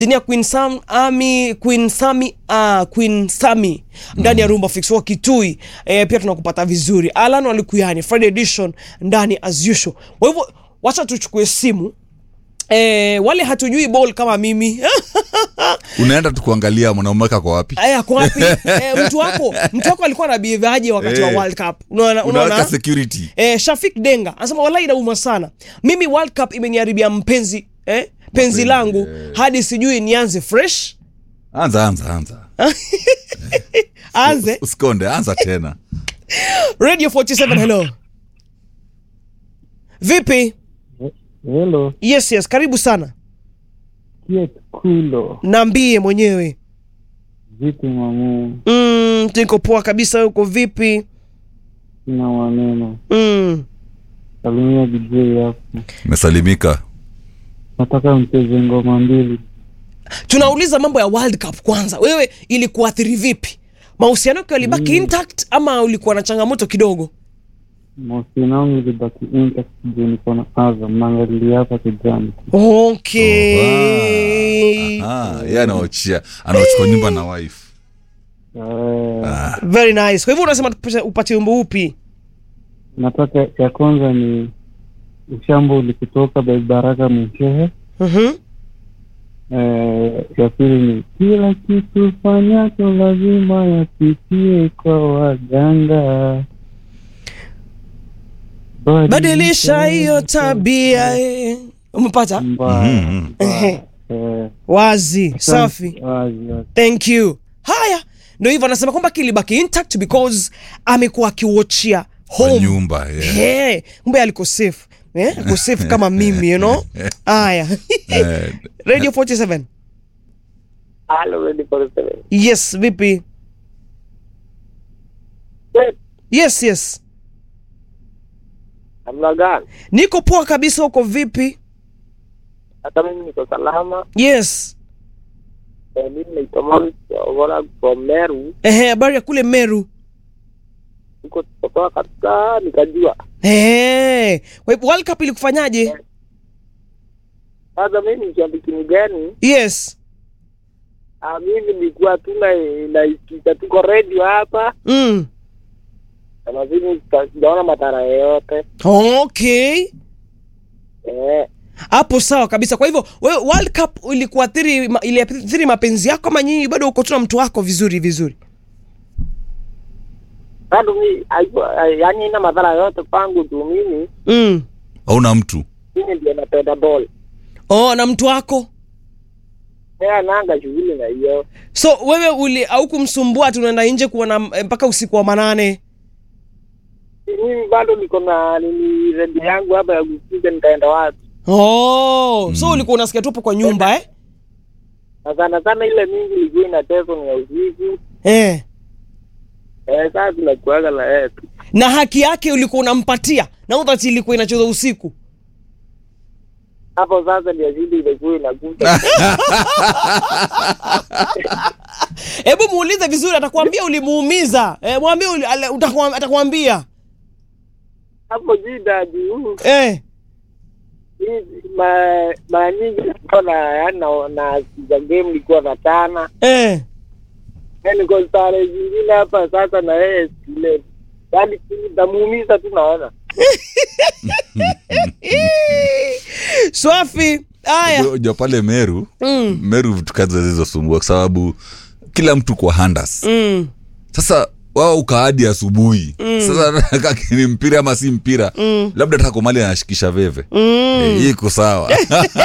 ya Queen Sam Ami Queen Sami uh, Queen Sami ndani ya Rumba Fix wa Kitui eh, pia tunakupata vizuri. Alan Walikuyani Friday edition ndani as usual. Kwa hivyo wacha tuchukue simu eh, wale hatujui ball kama mimi unaenda tu kuangalia mwanaume wako kwa wapi aya kwa wapi eh, mtu wako mtu wako alikuwa anabihevaje wakati wa Eh. World Cup unaona unaweka unaona security Eh, Shafik Denga anasema wallahi inauma sana. Mimi World Cup imeniharibia mpenzi eh, penzi langu hadi sijui nianze fresh anza anza anza anze usikonde anza tena Radio 47 hello. Vipi? Hello, Yes yes, karibu sana. Kiet Kulo. Naambie mwenyewe. Vipi mamu? Mm, niko poa kabisa uko vipi? Sina maneno. Mm. Salimia DJ hapo. umesalimika Nataka mcheze ngoma mbili. Tunauliza mambo ya World Cup kwanza. Wewe ilikuathiri vipi? Mahusiano yako yalibaki intact ama ulikuwa na changamoto kidogo? Mahusiano yangu ilibaki intact juu niko na Azam. Naangalia hapa kijani. Okay. Ah, yeye anaochia anaochukua nyumba na wife Eh, Very nice. Kwa hivyo unasema tupate- upate wimbo upi? nataka ya kwanza ni ushambo ulikutoka by Baraka Mshehe. Mhm. Eh, ya pili ni kila kitu fanyacho lazima yapitie kwa waganga. Badilisha hiyo tabia. eh. Umepata? mbaya. Mhm. Ehe. Eh, Wazi, safi. wazi, wazi. Thank you. Haya, ndio hivyo anasema kwamba kilibaki intact because amekuwa akiwatchia kwa home. nyumba yeah. Hey, kumbe aliko safe. Eh, aliko safe kama mimi, you know? Haya. Eh, Radio 47. Hello, ready for the seven. Yes, vipi? Yes, Yes, yes. namna gani? Niko poa kabisa uko vipi? Hata mimi niko salama. Yes. Eh, Mimi naitwa Maurice Ogora from Meru. Ehe, habari ya kule Meru. Huko tukotoka kabisa, nikajua Ehe. Kwa hivyo World Cup ilikufanyaje? sasa mimi ni shabiki mgani. Yes. Ah, mimi nilikuwa tu na naisikiza tuko radio hapa Mm. na mazini sijaona madhara yoyote Okay. eh, Hapo sawa kabisa. Kwa hivyo wewe World Cup ilikuathiri ma- iliathiri mapenzi yako ama nyinyi bado uko tu na mtu wako vizuri vizuri? bado mi haikuwa- ah, yaani ina madhara yoyote kwangu tu. Mimi Mm. hauna mtu mimi ndio napenda ball Oh, na mtu wako. eh, ananga shughuli na hiyo So wewe uli au kumsumbua tunaenda nje kuona eh, mpaka usiku wa manane. mimi bado niko na nini redio yangu hapa ya kusikiza, nitaenda wapi? Oh, so ulikuwa unasikia tu hapo kwa nyumba eh? na sana sana ile mingi ilikuwa inachezwa ni ya usiku Eh. eh, sasa tunakuaga na yeye tu Na haki yake ulikuwa unampatia na udhati ilikuwa inacheza usiku. hapo. Sasa ndio shida ilikuwa inakuja Hebu muulize vizuri, atakwambia ulimuumiza. Eh, mwambie uli, ale- utakwam- atakwambia. hapo shida juu Eh. hii ma- mara nyingi nilikuwa na yaani na na sikiza game nilikuwa na tana Eh. yaani kwa stare zingine hapa sasa na yeye skile yaani namuumiza tu naona Swafi. Haya. Unajua- unajua pale meru Mm. meru vitu kazi zilizosumbua kwa sababu kila mtu kwa handas Mm. sasa wao ukaadi asubuhi sasa kaki ni mpira ama si mpira labda taka komali anashikisha veve Eh, hii iko sawa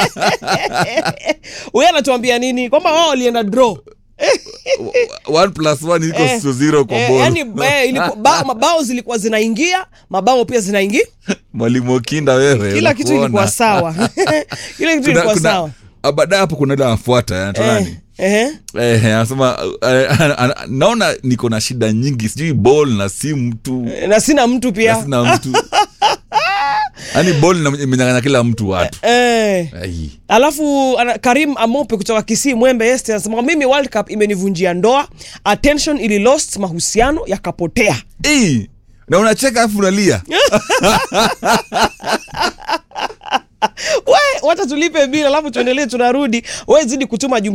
Wewe anatuambia nini? Kwamba wao walienda draw. one plus one iko Eh, sio zero kwa Eh, ball. yani eh, ilikuwa bao, mabao zilikuwa zinaingia, mabao pia zinaingia. mwalimu okinda wewe Kila kitu unakuona. ilikuwa sawa. Kila kitu Kuna- ilikuwa kuna- sawa. ah, baadaye hapo kuna ile anafuata eh, anaitwa Eh. nani? Eh. Eh, anasema eh, ana- ana- naona niko na shida nyingi sijui ball na si mtu Na sina mtu na pia. sina mtu yaani ball ina- imenyang'anya kila mtu watu Eh. Ai. Alafu ana, Karim Amope kutoka Kisii Mwembe Este anasema mimi World Cup imenivunjia ndoa, attention ili lost, mahusiano yakapotea. Ii, na unacheka afu unalia We, wacha tulipe bila alafu tuendelee tunarudi wewe zidi kutuma jumbe